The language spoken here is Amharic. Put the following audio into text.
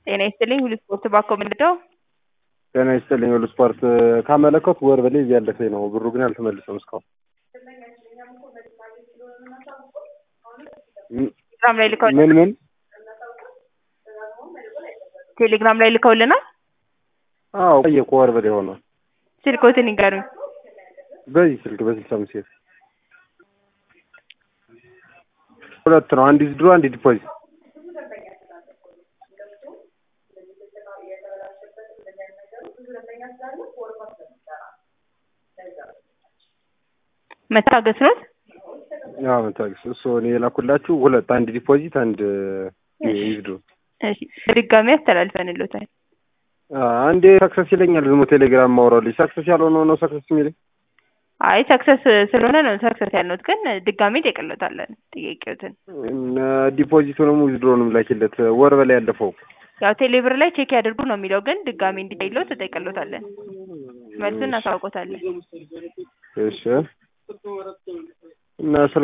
ጤና ይስጥልኝ ሁሉ ስፖርት ባኮ ምንድነው? ጤና ይስጥልኝ ሁሉ ስፖርት ካመለከቱ ወር በላይ እያለፈኝ ነው። ብሩ ግን አልተመለሰም እስካሁን። ቴሌግራም ላይ ልከው ምን ምን ቴሌግራም ላይ ልከውልናል። አዎ ቆየ እኮ ወር በላይ ሆኗል። ስልኮትን ይንገሩኝ። በዚህ ስልክ በስልሳ አምስት ሴት ሁለት ነው። አንድ ድሮ አንድ ዲፖዚት መታገስ ነው። ያው መታገስ እሱ እኔ የላኩላችሁ ሁለት አንድ ዲፖዚት አንድ ዊዝድሮ እሺ በድጋሚ አስተላልፈንልዎታል። አንዴ ሰክሰስ ይለኛል። ዝም ቴሌግራም ማውራልኝ ሰክሰስ ያልሆነው ነው ሰክሰስ የሚለኝ። አይ ሰክሰስ ስለሆነ ነው ሰክሰስ ያልነውት፣ ግን ድጋሚ ጠይቅሎታለን ጥያቄዎትን። ዲፖዚቱንም ዊዝድሮንም ላኪለት ወር በላይ ያለፈው ያው ቴሌብር ላይ ቼክ ያድርጉ ነው የሚለው፣ ግን ድጋሚ እንዲጠይሎት ጠይቅሎታለን። መልሱን እናሳውቆታለን። እሺ እና